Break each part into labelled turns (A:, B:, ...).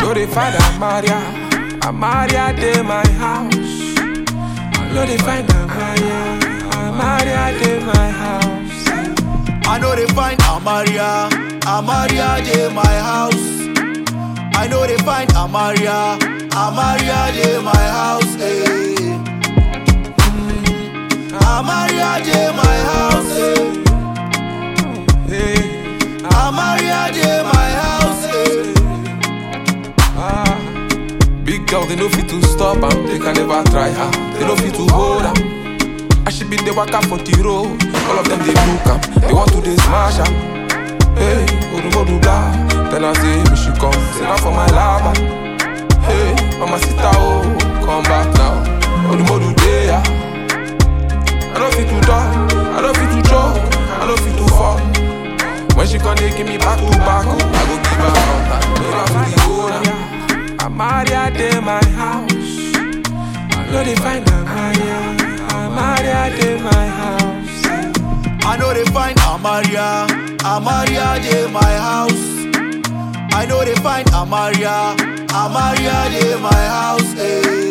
A: know they find Amaria. Amaria de my house. I know they find Amaria. Amaria de my house.
B: I know they find Amaria, Amaria de my house. I know they find Amaria, Amaria de my house. eh. Mm. Amaria de my house. eh.
A: Hey,
B: Amaria de my house. eh.
A: ah. Big girl, they know fit to stop am. They can never try her. They know fit to hold am. I should be the waka for the road. All of them they look am. They want to they smash am. Hey, Odumodu blah. Then I say, me she come. Say now for my lava. Hey, mama sita oh, come back now. Odumodu there. I don't fit to die. I don't fit to joke. I don't fit to fall. When she come, they give me back to back. Oh, I go give her contact. Give her to the owner. Amaria de my house. I know they find Amaria. Amaria de my house.
B: I know they find Amaria, Amaria de my house. I know they find Amaria, Amaria de my house. eh.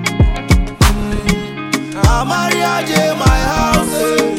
B: Mm. Amaria de my house. eh.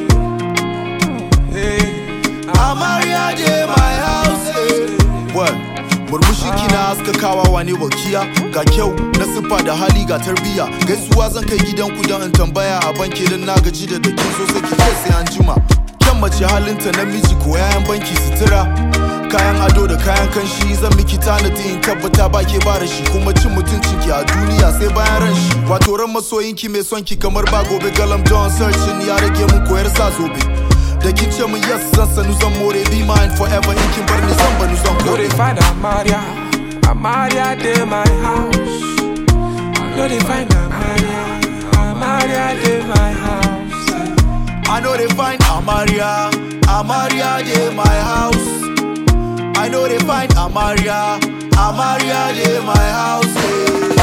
A: Hey,
B: Amaria de my house. eh. What? Murmushi kina haskakawa wane wakiya ga kyau na siffa da hali ga tarbiya gaisuwa zan kai gidan ku don in tambaya a banki don na gaji da dakin so sai ki ce sai an jima kyan mace halinta namiji ko yayan banki sutura kayan ado da kayan kanshi zan miki tanadi in tabbata ba ke ba da shi kuma cin mutuncin ki a duniya sai bayan ran shi wato ran masoyin ki mai son ki kamar ba gobe galam don searching ya rage mun koyar sa zobe da kin ce mun yes zan sanu zan more be mine forever in kin bar ni zan banu zan
A: know
B: kore
A: they find Amaria. Amaria de my house. I know they find Amaria. Amaria de my house.
B: I know they find Amaria, Amaria de my house. I know they find Amaria, Amaria de my house. eh.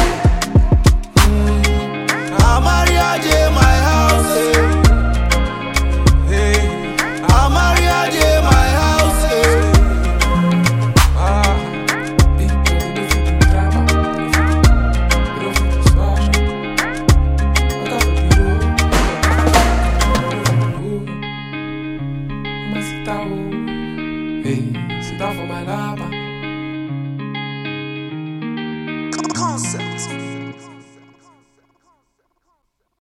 B: Mm. Amaria de my house. eh.
A: Hey,
B: Amaria de my house. eh.
A: ah. Big girl, they know fit to drama. They know fit to smash. Waka for the road. Mama sit down, oh. Hey, sit down for my lava.